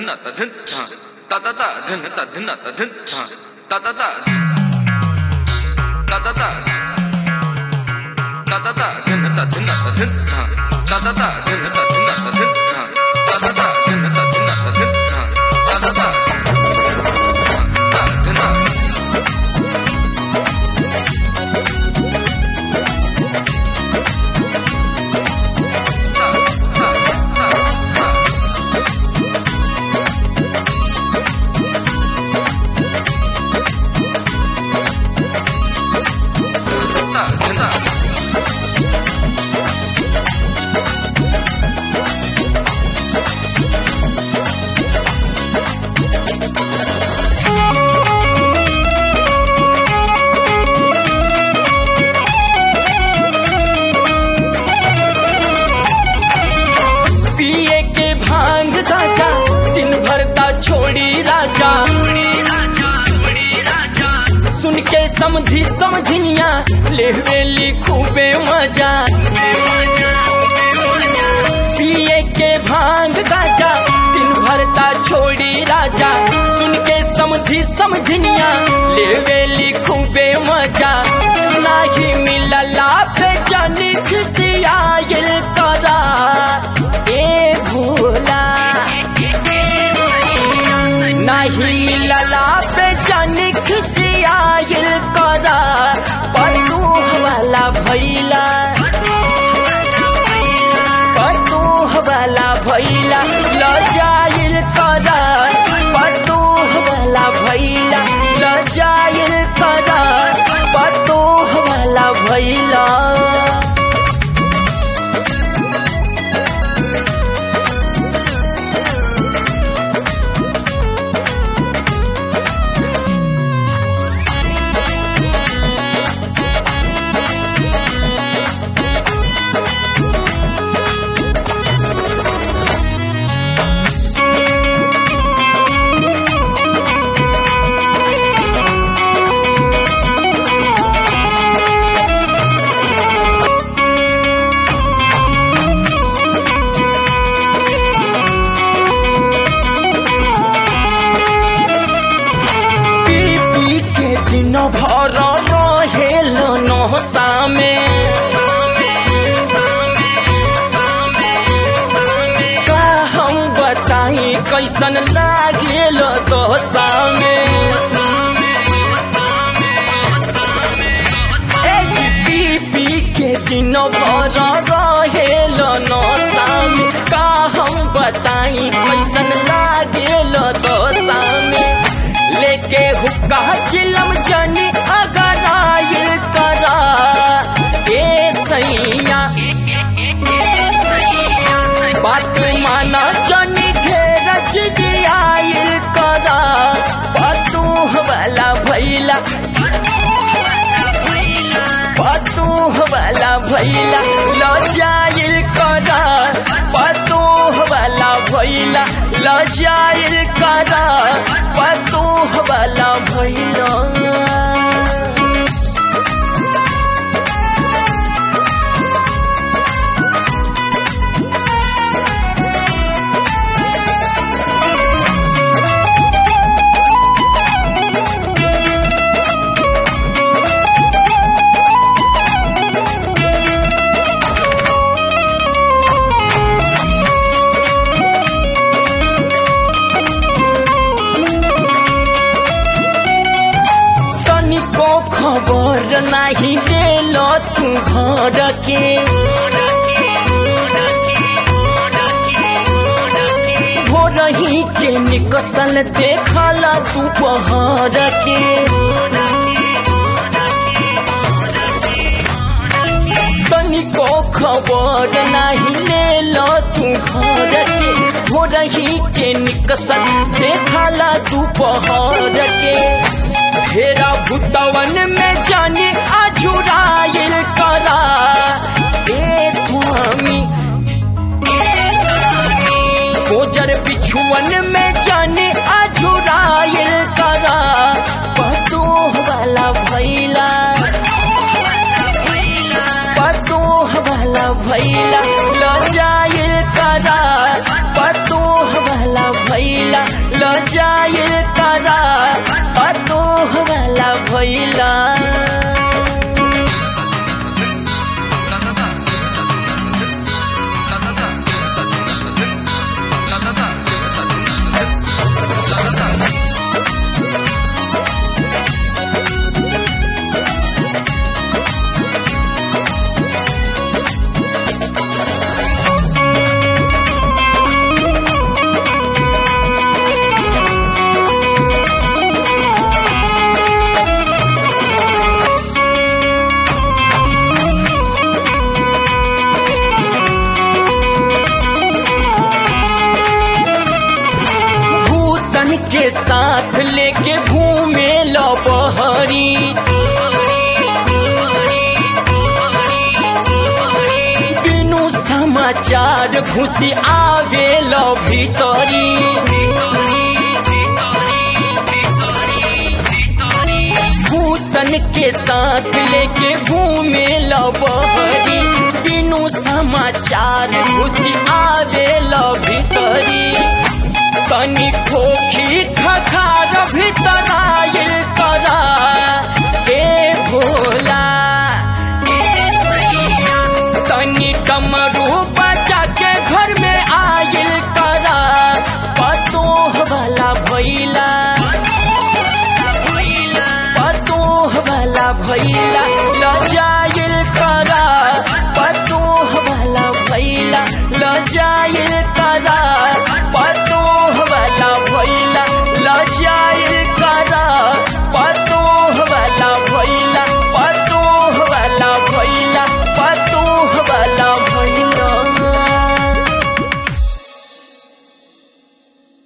धिन त धिन त त त धिन त धिन त धिन त त त त त त त त त धिन त धिन त धिन त त त धिन त धिन त धिन त त त धिन त धिन त धिन त त त धिन पिए के भांग राजा दिन भर ता छोड़ी राजा सुन के समझी समझनिया लेवेली खूबे मजा पिए के भांग राजा दिन भर ता छोड़ी राजा सुन के समझी समझनिया लेवेली खूबे मजा नाही मिलला पे जानी खुशियायल करा ए भोला नहीं मिलला पे जानी खुशियायल करा पटू वाला भैला पटू वाला भैला लजाइल करा पटू वाला भैला लजाइल करा पटू वाला भैला पी पी के दिन भर रहेल नहसा में का हम बताई कैसन लागेल दशा में ए जी पी पी के दिन भर रहेल नशा में का हम बताई कैसन लागेल दशा में लेके हुक्का चिलम जनी अगर आयल करा ए सैया बात माना जनी ढेर आयल करा पतू वाला भैला पतू वाला भैला लजाइल करा पतू वाला भैला लजाइल करा पतू वाला भैला तनिको खबर नाही देल तू घर के भोरही के निकसल देखल तू पहर के तनिको खबर नाही लेल तू घर के भोरही के निकसल देखल तू पहर के फेरा भुतवन में जानी अझुराइल करा ए स्वामी गोजर बिछुअन में जानी अझुराइल करा पतू वाला भैला पतू वाला भैला लजाइल करा पतू वाला भैला भूतन के साथ लेके घूमे लो बहरी बिनु समाचार घुसी आवे लो भीतरी भूतन के साथ लेके घूमे लो बहरी बिनु समाचार घुसी आवे लो भीतरी तनी खोखी खखार भीतर आयल करा ए भोला तनी कमरू बचा के घर में आयल करा पतोह वाला भैला पतोह वाला भैला लजाइल करा पतोह वाला भैला लजाइल